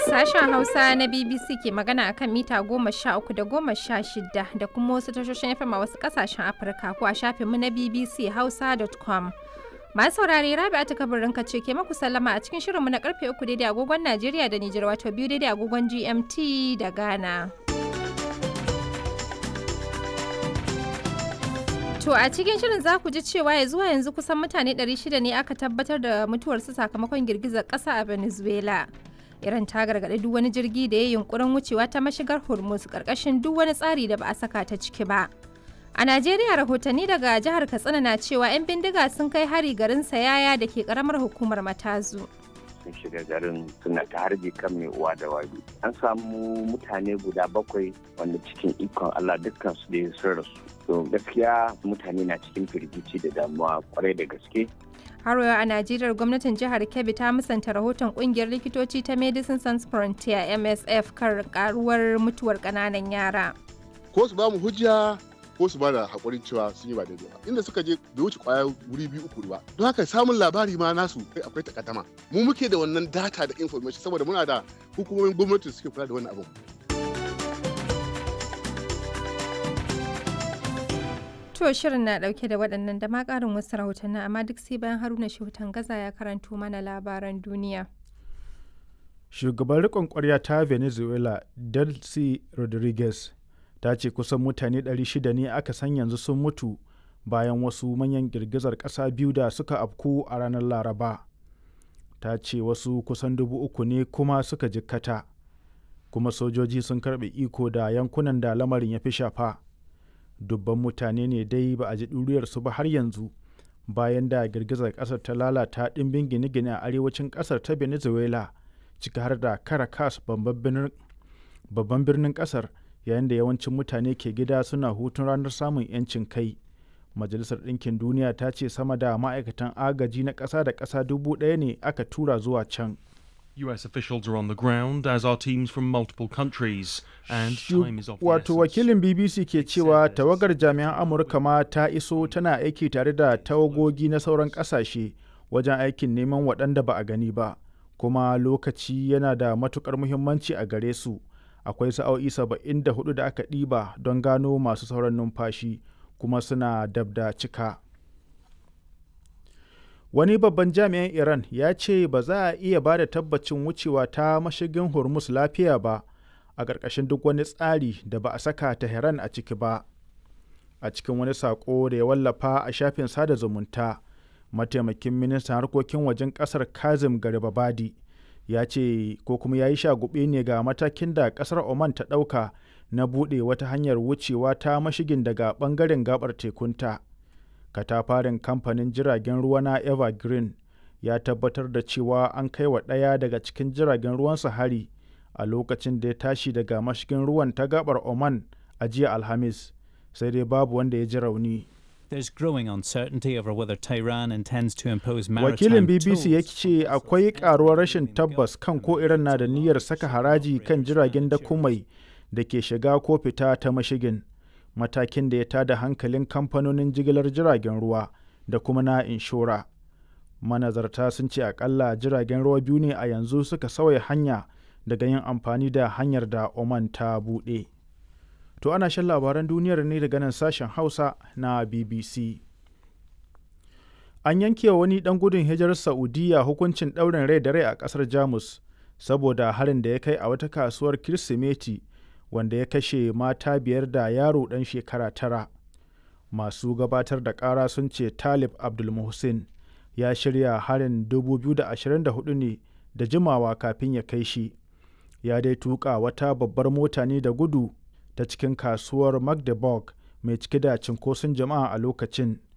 Sashen Hausa na BBC ke magana akan mita goma sha uku da goma sha shida da kuma wasu tashoshin FM a wasu kasashen Afirka ko a shafinmu na BBC Hausa.com. Masu saurare Rabi'a ta kabarin ce ke maku sallama a cikin shirinmu na karfe uku daidai agogon Najeriya da Nijar wato biyu daidai agogon GMT da Ghana. To a cikin shirin za ku ji cewa ya zuwa yanzu kusan mutane 600 ne aka tabbatar da mutuwarsu sakamakon girgizar ƙasa a Venezuela. Iran ta gargaɗi duk wani jirgi da ya yunkurin wucewa ta mashigar Hormuz ƙarƙashin duk wani tsari da ba a saka ta ciki ba. A Najeriya rahotanni daga jihar Katsina na cewa 'yan bindiga sun kai hari garin Sayaya da ke ƙaramar hukumar Matazu. sun shiga garin suna ta harbe kan mai uwa da wabi an samu mutane guda bakwai wanda cikin ikon Allah dukkan su da sun rasu to gaskiya mutane na cikin firgici da damuwa kwarai da gaske har yau a najeriya gwamnatin jihar kebbi ta musanta rahoton kungiyar likitoci ta medicine sans frontier msf kan karuwar mutuwar kananan yara ko su ba mu hujja ko su ba da haƙurin cewa sun yi ba daidai ba inda suka je bai wuce kwaya wuri biyu uku ba don haka samun labari ma nasu kai akwai takaddama mu muke da wannan data da information saboda muna da hukumomin gwamnati suke kula da wannan abin To shirin na dauke da waɗannan da ma ƙarin wasu rahotanni amma duk sai bayan Haruna Shehutan Gaza ya karanto mana labaran duniya. Shugaban riƙon ƙwarya ta Venezuela, Delcy Rodriguez, ta ce kusan mutane 600 ne aka san yanzu sun mutu bayan wasu manyan girgizar ƙasa biyu da suka afku a ranar Laraba. Ta ce wasu kusan dubu uku ne kuma suka jikkata, kuma sojoji sun karɓe iko da yankunan da lamarin ya fi shafa. dubban mutane ne dai ba a ji ɗuriyarsu ba har yanzu bayan da girgizar ƙasar ta lalata ɗimbin gine-gine a arewacin ƙasar ta venezuela ciki har da caracas babban birnin ƙasar yayin da yawancin mutane ke gida suna hutun ranar samun 'yancin kai majalisar ɗinkin duniya ta ce sama da ma'aikatan agaji na ƙasa da ƙasa dubu ɗaya ne aka tura zuwa can US officials are on the ground, as are teams from multiple countries, and time is of the Wato wakilin BBC ke cewa tawagar jami'an Amurka ma ta iso tana aiki tare da tawagogi na sauran ƙasashe wajen aikin neman waɗanda ba a gani ba, kuma lokaci yana da matukar muhimmanci a gare su. Akwai sa'o'i saba'in da hudu da aka ɗiba don gano masu sauran numfashi, kuma suna dab da cika. wani babban jami'in iran ya ce ba za a iya ba da tabbacin wucewa ta mashigin hormuz lafiya ba a ƙarƙashin duk wani tsari da ba a saka tehran a ciki ba a cikin wani saƙo da ya wallafa a shafin sada zumunta mataimakin ministan harkokin wajen ƙasar kazim garibabadi ya ce ko kuma ya yi shagube ne ga matakin da ƙasar oman ta ɗauka na buɗe wata hanyar wucewa ta mashigin daga ɓangaren gabar tekunta. katafarin kamfanin jiragen ruwa na evergreen ya tabbatar da cewa an kai wa ɗaya daga cikin jiragen ruwansa hari a lokacin da ya tashi daga mashigin ruwan ta gabar oman a jiya alhamis sai dai babu wanda ya ji rauni There's growing uncertainty over whether Tehran intends to impose maritime wakilin bbc ya tolls. ce akwai karuwar rashin tabbas kan ko iran na da niyyar saka haraji kan jiragen dakumai da ke shiga ko fita ta mashigin matakin da ya tada hankalin kamfanonin jigilar jiragen ruwa da kuma na inshora. Manazarta sun ce akalla jiragen ruwa biyu ne a yanzu suka sauya hanya daga yin amfani da hanyar da Oman ta buɗe. To ana shan labaran duniyar ne daga nan sashen Hausa na BBC. An yanke wa wani ɗan gudun hijirar Saudiya hukuncin ɗaurin rai da rai a ƙasar Jamus saboda harin da ya kai a wata kasuwar Kirsimeti wanda ya kashe mata biyar da yaro ɗan shekara tara masu gabatar da ƙara sun ce talib abdulmuhsin ya shirya harin 2024 ne da jimawa kafin ya kai shi ya dai tuka wata babbar mota ne da gudu ta cikin kasuwar magdeburg mai cike da cinkoson jama'a a lokacin